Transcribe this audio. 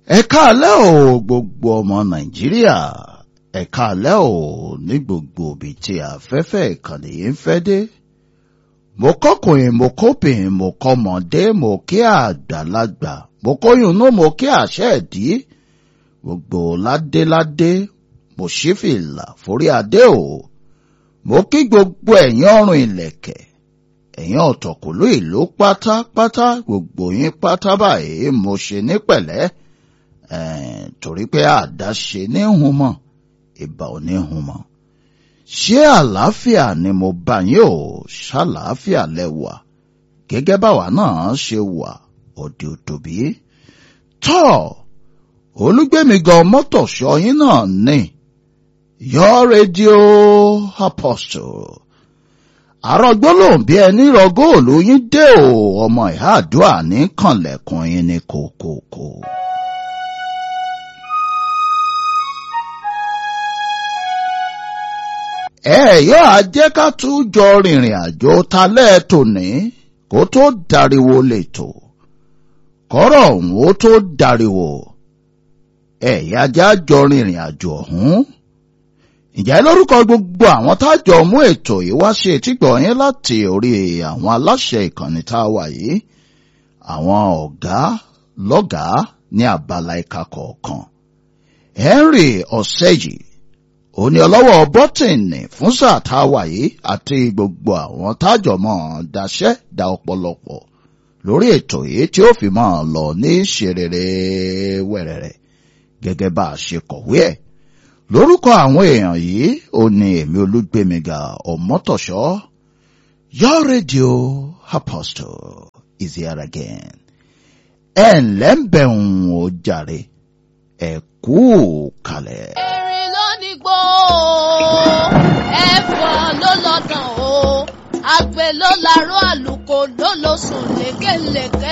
ẹ káalẹ́ o gbogbo ọmọ nàìjíríà ẹ káalẹ́ o ní gbogbo ibi tí afẹ́fẹ́ ìkànnì yìí ń fẹ́ dé mo kọ́kùnrin mo kóbìnrin mo kọ́mọdé mo kí àgbàlagbà mo kóyún náà mo kí àṣẹ ẹ̀dí gbogbo ládéládé mo ṣí fìlà forí adé o mo kí gbogbo ẹ̀yin ọrùn ìlẹ̀kẹ̀ ẹ̀yin ọ̀tọ̀kùlú ìlú pátápátá gbogbo yín pátá báyìí mo ṣe ní pẹ̀lẹ́ torí pé àdáṣe ní hun mọ́ ìbà ò ní hun mọ́ ṣé àlàáfíà ni mo bá yín o ṣàlàáfíà lẹ́wà gẹ́gẹ́ báwa náà ṣe wà òde òtòbí tọ́ olúgbẹ̀mí gan mọ́tò ṣọyìn náà ní your radio apostle àrọ̀gbọ́lòhùn bí ẹni rọgóòlù yín dé o ọmọ ìhà àdúrà ní kànlẹ̀kùn yín ní kòkòkò. ẹ yóò á jẹ́ ká tún jọ rìnrìn àjò talẹ́ tòní kó tó dariwo lẹ́tọ̀ kọ́rọ̀ ọ̀hún ó tó dariwo ẹ̀yà já jọ rìnrìn àjò ọ̀hún ǹjẹ́ lórúkọ gbogbo àwọn tájọ mú ètò yìí wá ṣe ètígbọ̀ yín láti orí àwọn aláṣẹ ìkànnì tá a wà yìí àwọn ọ̀gá lọ́gàá ní abala ìka kọ̀ọ̀kan Henry Ọ̀sẹ́jì òní ọlọ́wọ́ bọ́tìnì fún sáà tá a wà yìí àti gbogbo àwọn tájọ mọ́ daṣẹ́ da ọ̀pọ̀lọpọ̀ lórí ètò yìí tí ó fi máa lọ ní ṣerere wẹ̀rẹ̀rẹ̀ gẹ́gẹ́ bá a ṣe kọ̀wé ẹ̀ lórúkọ àwọn èèyàn yìí ó ní èmi olúgbèmíga ọmọtọ̀ṣọ́ your radio apostle is here again ẹ ǹlẹ́ ń bẹ̀rùn ó jàre ẹ kú kalẹ̀. erin ló ní gbó ẹ̀fọ́ ló lọ́dàn o àgbẹ̀ ló larọ́ àlùkò ló lọ sùn lékelèké